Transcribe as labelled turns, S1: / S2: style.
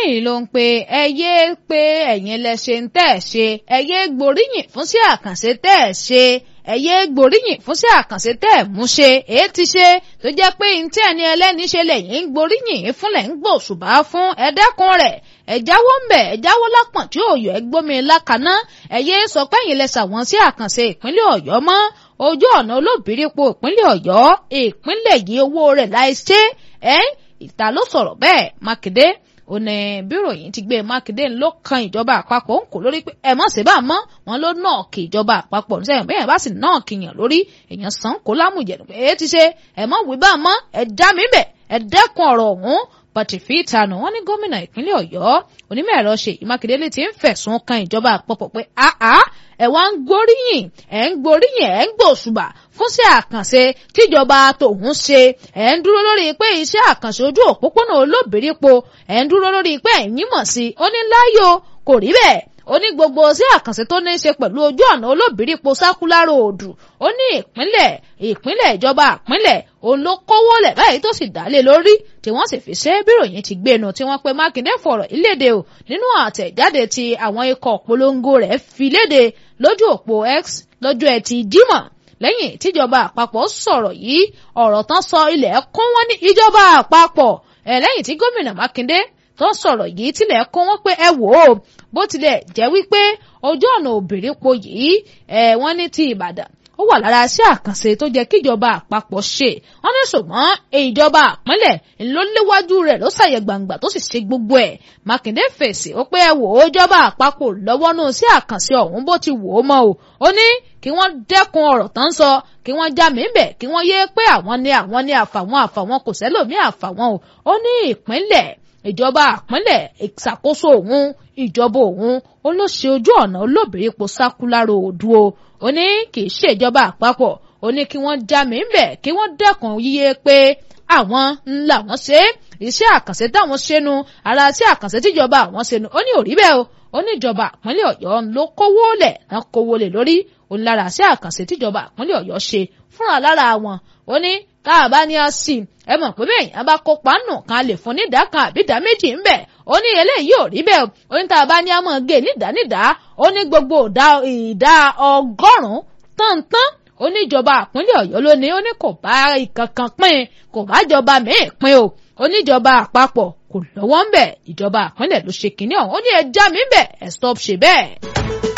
S1: eléyìí ló ń pe ẹ yé pé ẹ̀yin lẹ ṣe ń tẹ̀ ṣe ẹ yé gboríyìn fún sí àkànṣe tẹ̀ ṣe ẹ yé gboríyìn fún sí àkànṣe tẹ̀ mú ṣe èé ti ṣe tó jẹ́ pé ntí ẹni ẹlẹ́ni ṣe lẹ́yìn ń gboríyìn fúnlẹ̀ ń gbòṣùbà fún ẹ dẹ́kun rẹ̀ ẹ jáwọ́ ń bẹ̀ ẹ jáwọ́ lápọ̀n tí òòyò ẹ gbómi lákaná ẹ yé sọ pé ẹ̀yin lẹ ṣàwọn sí àkànṣe ìpínlẹ̀ ọ̀yọ́ mọ́ ojú ọ̀nà olóbìrípo ìpínlẹ̀ ọ̀yọ́ ìpínlẹ̀ yìí owó rẹ̀ láì ṣe ẹ́ ìta ló sọ̀rọ̀ bẹ́ẹ̀ mákindé ó ní bíròyìn ti gbé mákindé ló kan ìjọba àpapọ̀ ń kò lórí pé ẹ mọ̀ sí bá mọ́ wọn ló náà kí ìjọba àpapọ̀ ní sẹ́yìn bẹ́ẹ̀ bá sì náà kíyàn lórí èèyàn sàn kó lámùjẹ̀dùn pé èé ti ṣe ẹ mọ̀ wí bá mọ́ ẹ já mi bẹ̀ ẹ dẹ́kun ọ̀rọ̀ ọ̀hún pàtìfì ìtanù wọn ní gómìnà ìpínlẹ̀ ọ̀yọ́ onímọ̀ ẹ̀rọ ṣèyí mákindé lè ti ń fẹ̀sùn kan ìjọba àpapọ̀ pé àá ẹ wá ń gbóríyìn ẹ ń gbóríyìn ẹ ń gbòṣùbà fún sí àkànṣe tíjọba tòun ṣe ẹ ń dúró lórí pé iṣẹ́ àkànṣe ojú òpópónà olóbìrípo ẹ ń dúró lórí pé ẹ̀yìn mọ̀ sí ó ní láyò kò rí bẹ́ẹ̀ ó ní gbogbo sí àkànṣe tó ní í ṣe pẹ̀lú ojú ọ̀nà olóbìrípo sákúlárò òdù ó ní ìpínlẹ̀ ìpínlẹ̀ ìjọba ìpínlẹ̀ òun ló kówó lẹ̀ báyìí tó sì dálé lórí tí wọ́n sì fi ṣe bíròyìn ti gbénu tí wọ́n pe mákindé fọ̀rọ̀ ìlédè o nínú àtẹ̀jáde tí àwọn ikọ̀ polongo rẹ̀ fi léde lójú òpó x lọ́jọ́ ẹtì jímọ̀ lẹ́yìn tíjọba àpapọ̀ sọ̀rọ̀ yìí ọ̀rọ̀ tán sọ ilẹ̀ kún wọn ní ìjọba àpapọ̀ ẹ̀ lẹ́yìn tí gómìnà mákindé tó sọ̀rọ̀ yìí tilẹ̀ kún wọn pé ẹ wò ó bó tilẹ̀ jẹ́ wípé ojú ọ̀nà òbírípo yìí ẹ̀ wọ́n ní ti ìbàdàn ó wà lára iṣẹ́ àkànṣe tó jẹ́ kíjọba àpapọ̀ ṣe wọ́n ní ṣùgbọ́n ìjọba àpínlẹ̀ ló léwájú rẹ̀ ló ṣàyẹ̀ gbangba tó sì ṣe gbogbo ẹ̀ mákindé fèsì ó pé ẹ wò ó ìjọba àpapọ̀ lọ́wọ́ nù sí àkànṣe ọ̀hún bó ti wò ó mọ́ o ó ní kí wọ́n dẹ́kun ọ̀rọ̀ tán sọ kí wọ́n já mí bẹ̀ kí wọ́n yé pé àwọn ni àwọn ni àfàwọn àfàwọn kò sẹ́lòmí àfàwọn o ó ní ìpínlẹ̀ ìjọba àpínlẹ̀ ìṣàkóso òun ìjọba òun ó ló ṣe ojú ọ̀nà olóbìrípo sákúlárò òdu o ó ní kì í ṣèjọba àpapọ̀ ó ní kí wọ́n já mi ń bẹ̀ kí wọ́n dẹ́kun yíyé pé àwọn ńlá wọn ṣe iṣẹ́ àkànṣe táwọn ṣẹnu ara sí àkànṣe tíjọba àwọn ṣẹnu ó ní òrí bẹ́ẹ̀ o ó ní ìjọba àpínlẹ̀ ọ̀yọ́ ló kówó lẹ̀ náà kówó lẹ̀ lórí ó ní lára sí àkànṣe tíjọba àpínlẹ̀ ọ̀yọ́ ṣe fúnra lára wọn ó ní káàbá ní ọ sí ẹ mọ̀ pé bẹ́ẹ̀ yẹn bá kópa nù kan lè fún nídà kan àbí ìdá méjì ń bẹ̀ ó ní eléyìí ò rí bẹ́ẹ̀ ó ní tá a bá ní a mọ̀ gé nídà nídà ó ní gbogbo ìdá ọgọ́rùn-ún tán-tán ó ní ìjọba àpínlẹ̀ ọ̀yọ́ ló ní ó ní kò bá ìkankan pín kò bá jọba míì pín o ó ní ìjọba àpapọ̀ kò lọ́wọ́ ń bẹ̀ ìjọba àpínlẹ̀ ló ṣe kínní ọ̀hún ó ní ẹ já mi bẹ̀ ẹ stop ṣe bẹ́ẹ̀.